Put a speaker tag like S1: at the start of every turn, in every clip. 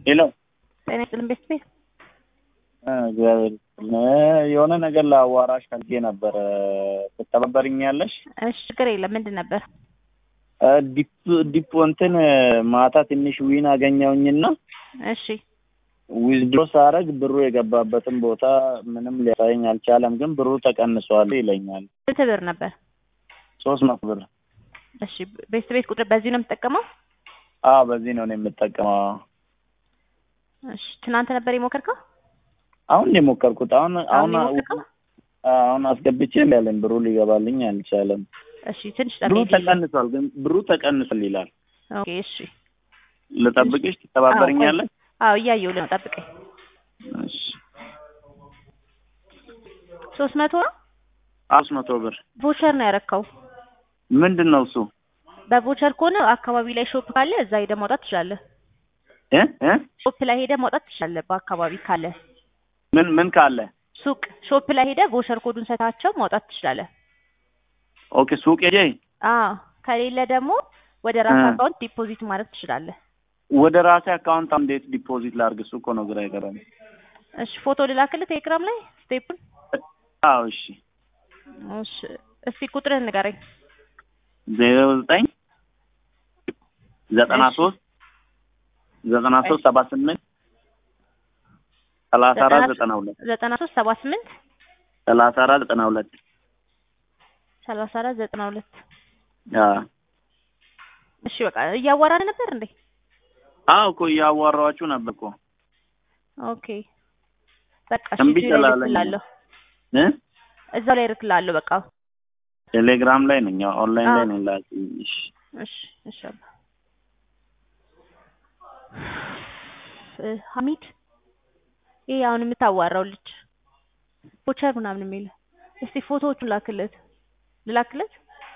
S1: ሄሎ
S2: ጤና ይስጥልን ቤት ቤት
S1: እግዚአብሔር ይመስገን። የሆነ ነገር ለአዋራሽ ፈልጌ ነበረ ትተባበርኛለሽ?
S2: እሺ ችግር የለም ምንድን ነበር
S1: ዲፕ ዲፕ እንትን ማታ ትንሽ ዊን አገኘውኝና
S2: እሺ
S1: ዊዝድሮ ሳረግ ብሩ የገባበትን ቦታ ምንም ሊያሳየኝ አልቻለም፣ ግን ብሩ ተቀንሷል ይለኛል።
S2: ስንት ብር ነበር
S1: ሶስት መቶ ብር።
S2: እሺ ቤት ቤት ቁጥር በዚህ ነው የምትጠቀመው
S1: አዎ በዚህ ነው እኔ የምጠቀመው።
S2: እሺ ትናንት ነበር የሞከርከው
S1: አሁን ነው የሞከርኩት። አሁን አሁን
S2: አሁን የሞከርከው
S1: አሁን አስገብቼ ያለኝ ብሩ ሊገባልኝ አልቻለም።
S2: እሺ ትንሽ
S1: ብሩ
S2: ጠብቅ
S1: ተቀንሷል፣ ግን ብሩ ተቀንሷል ይላል።
S2: ኦኬ እሺ
S1: ልጠብቅሽ? ትተባበርኛለሽ?
S2: አዎ እያየሁ ነው ጠብቀኝ
S1: እሺ
S2: ሶስት መቶ ነው
S1: አምስት መቶ ብር
S2: ቮቸር ነው ያረካው
S1: ምንድን ነው እሱ?
S2: በቮቸር ከሆነ አካባቢ ላይ ሾፕ ካለ እዛ ሄደህ ማውጣት ትችላለህ
S1: እ እ
S2: ሾፕ ላይ ሄደህ ማውጣት ትችላለህ በአካባቢ ካለ
S1: ምን ምን ካለ?
S2: ሱቅ ሾፕ ላይ ሄደህ ቮቸር ኮዱን ሰታቸው ማውጣት ትችላለህ
S1: ኦኬ ሱቅ ሄጄ
S2: አዎ ከሌለ ደግሞ ወደ ራስ
S1: እ።
S2: አካውንት ዲፖዚት ማድረግ ትችላለህ
S1: ወደ ራሴ አካውንት እንዴት ዲፖዚት ላድርግ? እሱ እኮ ነው ግራ የገባኝ።
S2: እሺ ፎቶ ልላክልህ ቴሌግራም ላይ ስቴፑን
S1: አዎ እሺ።
S2: እሺ እስቲ ቁጥርህን ንገረኝ
S1: ዜሮ ዘጠኝ ዘጠና
S2: እሺ።
S1: ሶስት ዘጠና ሶስት ሰባ ስምንት ሰላሳ አራት ዘጠና ሁለት
S2: ዘጠና ሶስት ሰባ ስምንት
S1: ሰላሳ አራት ዘጠና ሁለት
S2: ሰላሳ አራት ዘጠና ሁለት
S1: አዎ
S2: እሺ በቃ እያዋራን ነበር እንዴ
S1: አዎ እኮ እያዋራኋችሁ ነበር እኮ
S2: ኦኬ በቃ እሺ
S1: እምቢ
S2: እዚሁ ላይ
S1: ስላለኝ
S2: እልክልሃለሁ
S1: እ
S2: እዛው ላይ እልክልሃለሁ በቃ
S1: ቴሌግራም ላይ ነኝ ኦንላይን ላይ
S2: አዎ።
S1: ነኝ ላኪኝ። እሺ
S2: እሺ እሺ አባ እ ሀሚድ ይሄ አሁን የምታዋራው ልጅ ቮቸር ምናምን የሚል እስቲ ፎቶዎቹን ላክለት ልላክለት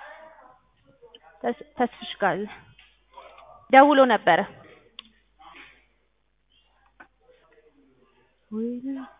S2: ተስ- ተስፍሽ ጋር ደውሎ ነበረ ወይኔ